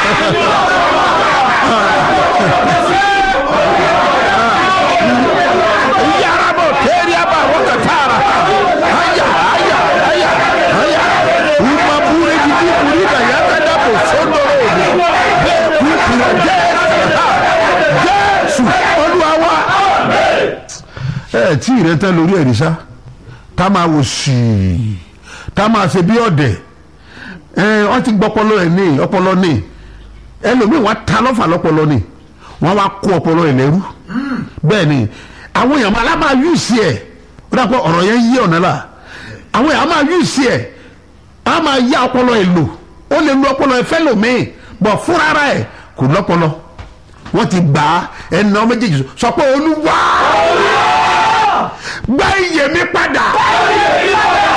yarabo teriaba rokatara aya aya aya aya umabure gidi burida yakadabo sondoro bẹ́ẹ̀ kú kúrò jésù jésù olúwa wa. ẹ tí ìrètẹ lórí ẹ̀rí sá ká máa wò sí i ká máa ṣe bí ọ̀dẹ̀ ẹ wọ́n ti gbọ́ ọpọlọ ẹ̀ ní ọpọlọ ní ẹlòmíì wọ́n ta lọ́fà lọ́pọlọ ní wọ́n wá kó ọpọlọ ẹ̀ lẹ́rú bẹ́ẹ̀ ni àwọn èèyàn máa lábàá yù sí ẹ̀ ó dà pé ọ̀rọ̀ yẹn yí ọ̀nà la àwọn èèyàn máa yù sí ẹ̀ á máa yá ọpọlọ ẹ̀ lò ó lè lo ọpọlọ ẹ̀ fẹ́ lòmíì bọ̀ fúnra ẹ̀ kò lọ́pọlọ wọ́n ti gbà á ẹnà méjèèjì sọ pé olúwa gbá iyè mi padà.